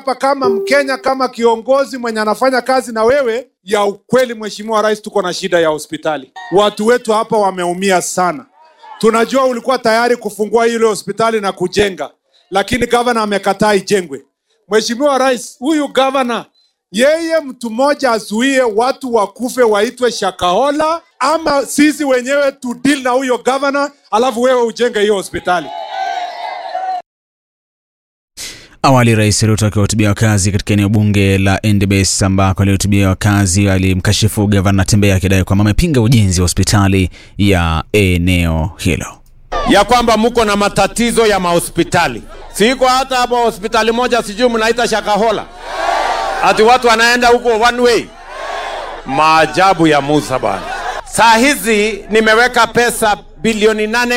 hapa kama Mkenya, kama kiongozi mwenye anafanya kazi na wewe ya ukweli, Mheshimiwa Rais, tuko na shida ya hospitali. Watu wetu hapa wameumia sana. Tunajua ulikuwa tayari kufungua ile hospitali na kujenga, lakini gavana amekataa ijengwe. Mheshimiwa Rais, huyu gavana yeye mtu mmoja azuie watu wakufe waitwe Shakahola, ama sisi wenyewe tu deal na huyo gavana, alafu wewe ujenge hiyo hospitali. Awali Rais Ruto akiwahutubia wakazi katika eneo bunge la Endebess ambako alihutubia wakazi alimkashifu gavana Natembeya akidai kwamba amepinga ujenzi wa hospitali ya eneo hilo. ya kwamba mko na matatizo ya mahospitali. Siko hata hapo hospitali moja, sijui mnaita Shakahola, ati watu wanaenda huko one way. Maajabu ya Musa bana. Saa hizi nimeweka pesa bilioni nane